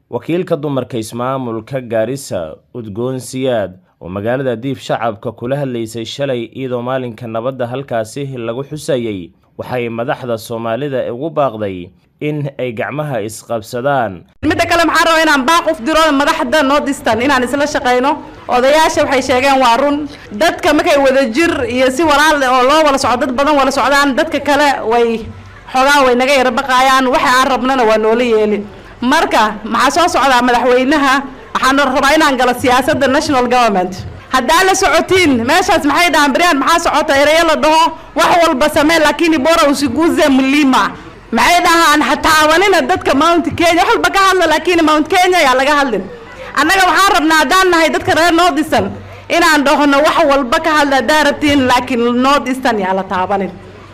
wakiilka dumarka ismaamulka gaarisa udgoon siyaad oo magaalada diib shacabka kula hadlaysay shalay iyadoo maalinka nabadda halkaasi lagu xusayey waxay madaxda soomaalida ugu baaqday in ay gacmaha isqabsadaan midda kale maxaan rabaa inaan baaq uf diro madaxda northeastern inaan isla shaqayno odayaasha waxay sheegeen waa run dadka markay wada jir iyo si walaal oo loo wala socdo dad badan wala socdaan dadka kale way xoogaa way naga yara baqaayaan waxa aan rabnana waa noola yeeli marka maxaa soo socdaa madaxweynaha waxaan rabaa inaan galo siyaasadda national government haddaa la socotiin meeshaas maxay dhahaan beryaan maxaa socota ereyo la dhaho wax walba samee lakini bora usiguze mlima maxay dhahaan hataawanina dadka mount kenya wax walba ka hadla laakiin mount kenya yaa laga hadlin annaga waxaan rabnaa haddaan nahay dadka reer north eastern inaan dhahno wax walba ka hadla haddaa rabtiin laakiin north eastern yaa la taabanin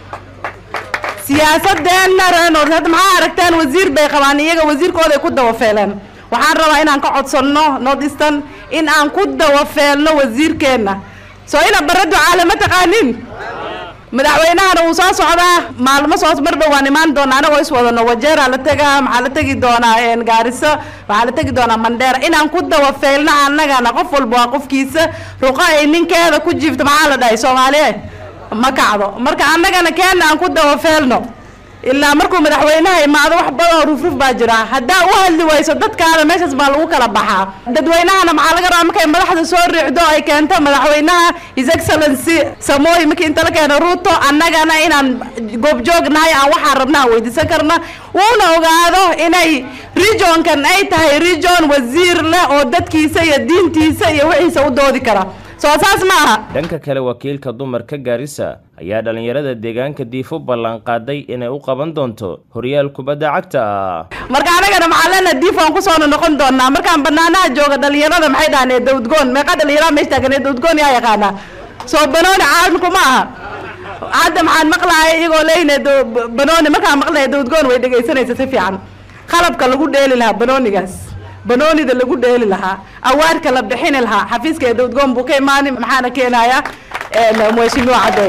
siyaasadeenna reer north hadda maxaa aragteen wasiir bay qabaan iyaga wasiirkooday ku dawafeeleen waxaan rabaa inaan ka codsanno north eastern in aan ku dawafeelno wasiirkeenna soo ina barra ducaale ma taqaanin madaxweynahana wuu soo socdaa maalmo soo mar dhow waan imaan doonaa anagoo is wadano wajeeraa la tegaa maxaa la tegi doonaa gaariso waxaa la tegi doonaa mandheera inaan ku dawafeelno annagana qof walba waa qofkiisa ruqo ay ninkeeda ku jiifto maxaa la dhahay soomaaliye ma kacdo marka annagana keena aan ku dawafeelno ilaa markuu madaxweynaha imaado wax badan oo rufruf baa jira haddaa u hadli wayso dadkaada meeshaas baa lagu kala baxaa dadweynahana maxaa laga rabaa markay madaxda soo riixdo ay keento madaxweynaha his excellency samooy markii inta la keeno ruuto annagana inaan goobjoog nahay aan waxaan rabna aan weydiisan karna wuuna ogaado inay regionkan ay tahay region wasiir leh oo dadkiisa iyo diintiisa iyo wixiisa u doodi kara soo saas ma aha dhanka kale wakiilka dumarka gaarisa ayaa dhallinyarada deegaanka diif u ballanqaaday inay u qaban doonto horyaal kubadda cagta ah marka anagana maxaa leenaha diif waan kusoona noqon doonaa markaan banaanaha jooga dhallinyarada maxay dhahaan ee dawdgoon meeqa dhallinyarada meesha taagan ee dawdgoon yaa yaqaanaa soo banooni caalamku ma aha hadda maxaan maqlaaya iyagoo leeyne banooni markaan maqlaya dawdgoon way dhegaysanaysa si fiican qalabka lagu dheeli lahaa banoonigaas banoonida lagu dheeli lahaa awaarka la bixini lahaa xafiiska ee dawdgoon buu ka imaani maxaana keenaya mheshimiwa cadeey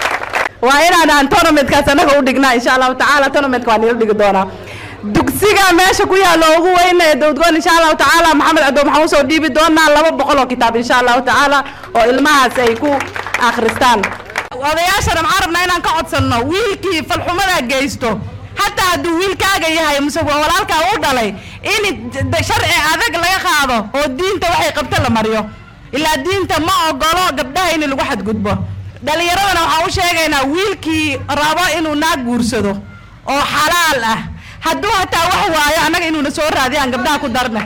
waa inaan tournamentkaas anaga u dhignaa insha allahu tacaala tournamentka waa nila dhigi doonaa dugsiga meesha ku yaalo ugu weyn ee dawdgoon insha allahu tacaala maxamed cadow maxaan usoo dhiibi doonaa laba boqol oo kitaab insha allahu tacaala oo ilmahaas ay ku akhristaan odayaashana maxaan rabnaa inaan ka codsanno wiilkii falxumada geysto hataa hadduu wiilkaaga yahay muse walaalkaa u dhalay in sharci adag laga qaado oo diinta waxay qabto la mariyo ilaa diinta ma ogolo gabdhaha in lagu xadgudbo dhalinyaradana waxaan u sheegaynaa wiilkii rabo inuu naag guursado oo xalaal ah hadduu hataa wax waayo annaga inuuna soo raadiyo aan gabdhaha ku darna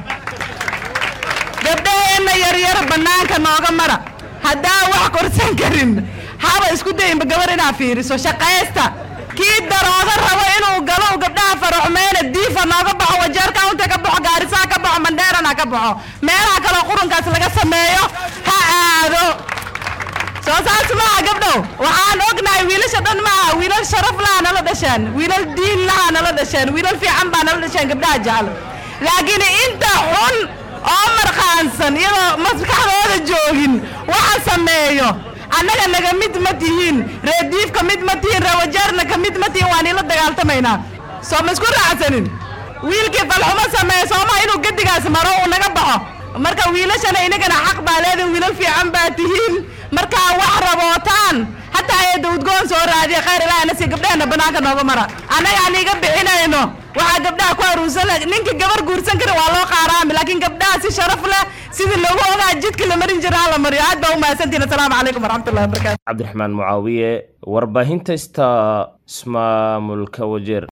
gabdhaheenna yaryar banaanka nooga mara haddaa wax korsan karin haba isku dayinba gabar inaa fiiriso shaqaysta kii daroodo rabo inuu galo gabdhaha faraxmeyne diifa nooga baxo wajeerka unta ka baxo gaarisaha ka baxo mandheerana ka baxo meelaha kaleo qurunkaas laga sameeyo ha aado soo saas maaha gabdhow waxaan ognahay wiilasha dhan maaha wiilal sharaf laha nala dhasheen wiilal diin laha nala dhasheen wiilal fiican baa nala dhasheen gabdhaha jecel laakiin inta xun oo marqaansan iyadoo maskaxdooda joogin waxa sameeyo annaga naga mid ma tihiin ree diifka mid ma tihiin ree wajeerna ka mid ma tihiin waan ila dagaaltamaynaa soo ma isku raacsanin wiilkii falxumo sameeye sooma inuu gedigaas maro uu naga baxo marka wiilashana inagana xaq baa leedahin wiilal fiican baa tihiin markaa wax rabootaan hataa ee dawdgoon soo raadiya khayr ilaahna si gabdhaheenna banaanka nooga mara annaga aan iga bixinayno waxaa gabdhaha ku aruursan ninka gabar guursan kara waa loo qaaraami laakiin gabdhaha si sharaf leh sidii loogu ogaa jidka la marin jira ha la mariyo aad baa u mahadsantihin asalaamu calaykum waraxmatullahi wabarakatu cabdiraxmaan mucaawiye warbaahinta sta ismaamulka wajeer